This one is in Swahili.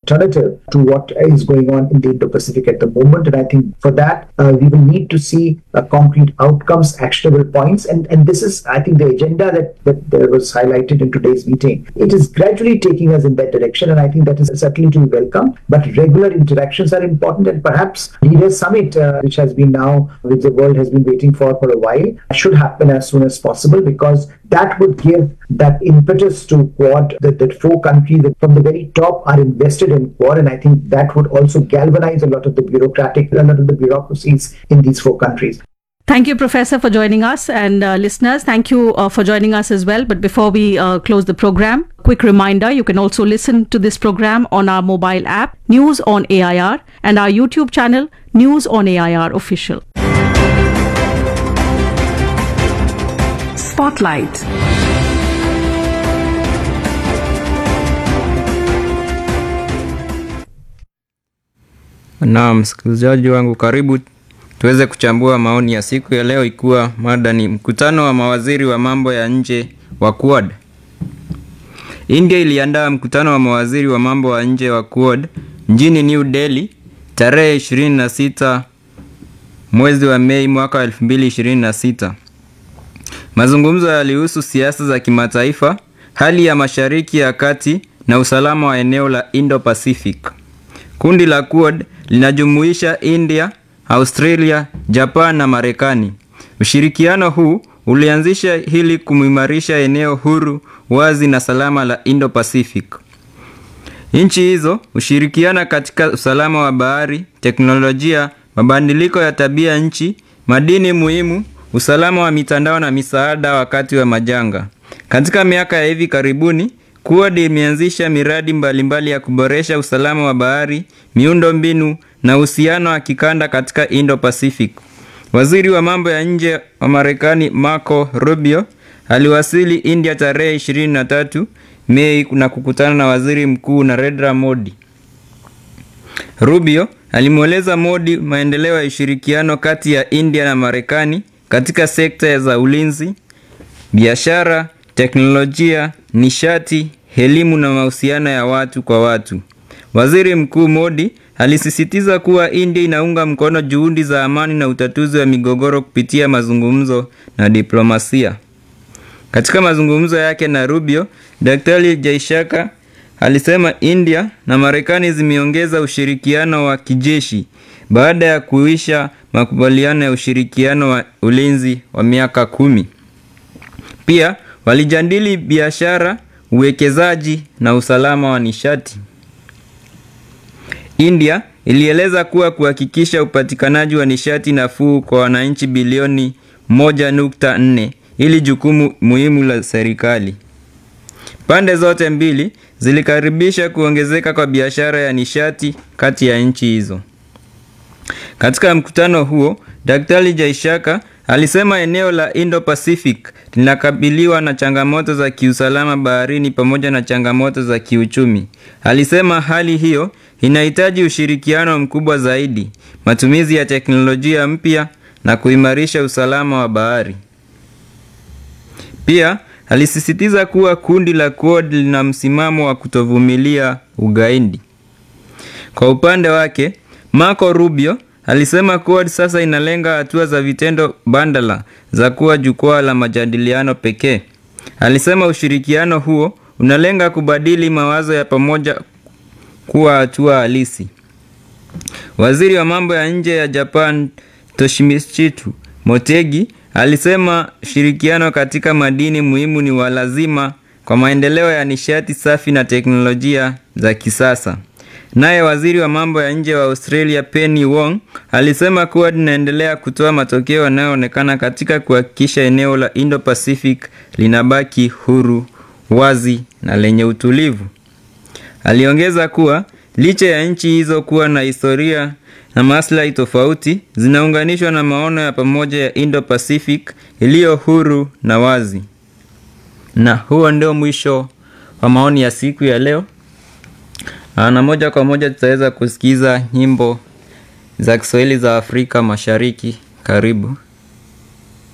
alternative to what is going on in the Indo-Pacific at the moment. And I think for that, uh, we will need to see uh, concrete outcomes, actionable points. And, and this is, I think, the agenda that, that, that was highlighted in today's meeting. It is gradually taking us in that direction. And I think that is certainly to be welcome. But regular interactions are important. And perhaps Leaders Summit, uh, which has been now, which the world has been waiting for for a while, should happen as soon as possible because that would give that impetus to Quad, that, that four countries that from the very top are invested in Quad. And I think that would also galvanize a lot of the bureaucratic, a lot of the bureaucracies in these four countries. Thank you, Professor, for joining us. And uh, listeners, thank you uh, for joining us as well. But before we uh, close the program, quick reminder you can also listen to this program on our mobile app, News on AIR, and our YouTube channel, News on AIR Official. Spotlight. Naam, msikilizaji wangu, karibu tuweze kuchambua maoni ya siku ya leo, ikiwa mada ni mkutano wa mawaziri wa mambo ya nje wa Quad. India iliandaa mkutano wa mawaziri wa mambo ya nje wa Quad mjini New Delhi tarehe 26 mwezi wa Mei mwaka 2026. Mazungumzo yalihusu siasa za kimataifa, hali ya Mashariki ya Kati na usalama wa eneo la Indo-Pacific. Kundi la Quad linajumuisha India, Australia, Japan na Marekani. Ushirikiano huu ulianzisha ili kuimarisha eneo huru, wazi na salama la Indo-Pacific. Nchi hizo hushirikiana katika usalama wa bahari, teknolojia, mabadiliko ya tabia nchi, madini muhimu, usalama wa mitandao na misaada wakati wa majanga. Katika miaka ya hivi karibuni, Quad imeanzisha miradi mbalimbali mbali ya kuboresha usalama wa bahari, miundo mbinu na uhusiano wa kikanda katika Indo-Pacific. Waziri wa mambo ya nje wa Marekani Marco Rubio aliwasili India tarehe 23 Mei na kukutana na Waziri Mkuu Narendra Modi. Rubio alimweleza Modi maendeleo ya ushirikiano kati ya India na Marekani katika sekta za ulinzi, biashara, teknolojia, nishati, elimu na mahusiano ya watu kwa watu. Waziri Mkuu Modi alisisitiza kuwa India inaunga mkono juhudi za amani na utatuzi wa migogoro kupitia mazungumzo na diplomasia. Katika mazungumzo yake na Rubio, Daktari Jaishaka alisema India na Marekani zimeongeza ushirikiano wa kijeshi baada ya kuisha makubaliano ya ushirikiano wa ulinzi wa miaka kumi. Pia walijadili biashara, uwekezaji na usalama wa nishati. India ilieleza kuwa kuhakikisha upatikanaji wa nishati nafuu kwa wananchi bilioni 1.4 ili jukumu muhimu la serikali. Pande zote mbili zilikaribisha kuongezeka kwa biashara ya nishati kati ya nchi hizo. Katika mkutano huo, Daktari Jaishaka alisema eneo la Indo-Pacific linakabiliwa na changamoto za kiusalama baharini pamoja na changamoto za kiuchumi. Alisema hali hiyo inahitaji ushirikiano mkubwa zaidi, matumizi ya teknolojia mpya na kuimarisha usalama wa bahari. Pia alisisitiza kuwa kundi la Quad lina msimamo wa kutovumilia ugaidi. Kwa upande wake, Marco Rubio alisema Quad sasa inalenga hatua za vitendo bandala za kuwa jukwaa la majadiliano pekee. Alisema ushirikiano huo unalenga kubadili mawazo ya pamoja kuwa hatua halisi. Waziri wa mambo ya nje ya Japan Toshimitsu Motegi alisema ushirikiano katika madini muhimu ni wa lazima kwa maendeleo ya nishati safi na teknolojia za kisasa. Naye waziri wa mambo ya nje wa Australia Penny Wong alisema kuwa linaendelea kutoa matokeo yanayoonekana katika kuhakikisha eneo la Indo-Pacific linabaki huru, wazi na lenye utulivu. Aliongeza kuwa licha ya nchi hizo kuwa na historia na maslahi tofauti, zinaunganishwa na maono ya pamoja ya Indo-Pacific iliyo huru na wazi. Na huo ndio mwisho wa maoni ya siku ya leo. Na moja kwa moja tutaweza kusikiza nyimbo za Kiswahili za Afrika Mashariki. Karibu.